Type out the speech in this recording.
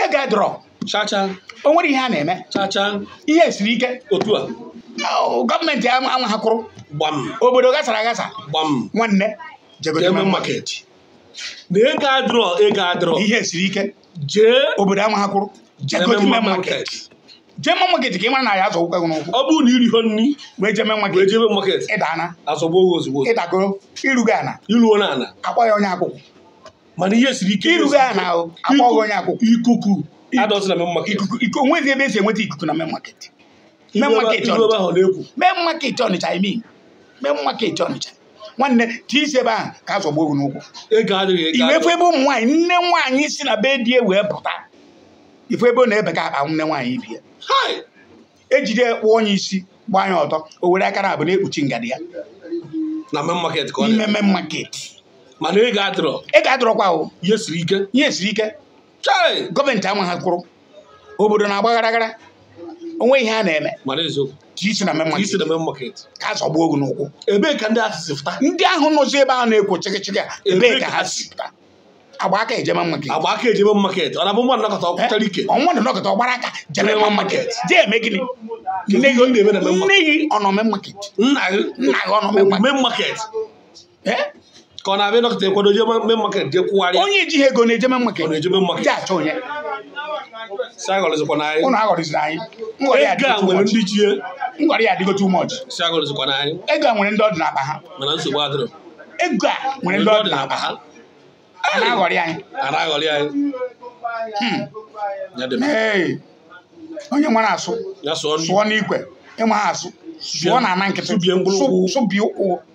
ego adịrọ chacha o nwere ihe a na-eme chacha ihe siri ike otu a Ọ, gọọmenti ama ama ha kwụrụ gbam obodo gasara agasa gbam nwanne jegote Jee mee market na ego adịrọ ego adịrọ ihe siri ike jee obodo ama ha kwụrụ jegote Jee mee market market. jee mee market ka ị mara na ya azọ ụkwụ gị n'ụkwụ ọ bụrụ na iriho nri wee jee mee wee market jebe market ịdana azọgbo oge ozugbo ịdagoro irugo ana iluo na ala akpọ ya onye akwụkwọ mana ihe siri ike irugo ana o akpọ gị onye akwụkwọ ikuku adọsị na main market ikuku ikuku onwezi ebe esi enweta ikuku na main market main Ilu ebe- market ilu ebe Ọnịcha ahụ na-ekwu main market Ọnịcha I mean main market Ọnịcha nwanne ka isi ebe ahụ ka azọgbo gị n'ụkwụ ego adịghị ego iwefu adịghị ebe ụmụ nwaanyị nne nwaanyị si na be die wee pụta ifu ebe ọ na-ebe ka akpa nne nwaanyị bie Hai! ejide kpụọ onye isi gbaa ya ọtọ o were aka na abụ na-ekpuchi ngadi ya na main market ka ọ n'ime dị main market mana ego adịrọ ị ga-adọrọkwa o ihe siri ike ihe siri ike chai gọọmenti ama ha kwụrụ obodo na-agba gara onwe ihe a na-eme mana eziokwu ka isi na main ka isi market na main market ka a zọgbuo gị n'ụkwụ ebee ka ndị asịsị fụta ndị ahụ nọzi ebe ahụ na-ekwo chịkịchịkị a ebee ka ha si pụta agba aka ejema main market agba aka ejebe market ọ na-abụ mmadụ nakọta ọkwụchara ike ọnwa nọkọta ọgbara aka jebe main market jee eme gịnị nne Kedu ihe ọ na-eme na main gị nne gị ọ nọ main market nna gị nna gị ọ nọ main market main market Eh? ka ọ na-abịa nọkọta ekwado je main market jee kwụgharịa onye ejighị ego na-eje main ọ market na-eje main market jee achọ onye si agọrịzikwa na anyị ụnụ aghọrịziri anyị ngọrị ya ego a adịgo too nwere much. ndị chie ngọrị ya adịgo too much si agọrịzikwa na anyị ego a nwere ndị ọdụ n'akpa ha mana nsogbu adịrọ ego a nwere ndị ọdụ n'akpa ha a na-aghọrị anyị a na-aghọrị anyị Hmm. ya dị mma. Ee. onye nwere asụ ya sụọ nri sụọ n'ikwe ịma ha asụ sụọ na ana nkịtị Subie mkpụrụ Sụ- ụkwụ. sụbie ụkwụ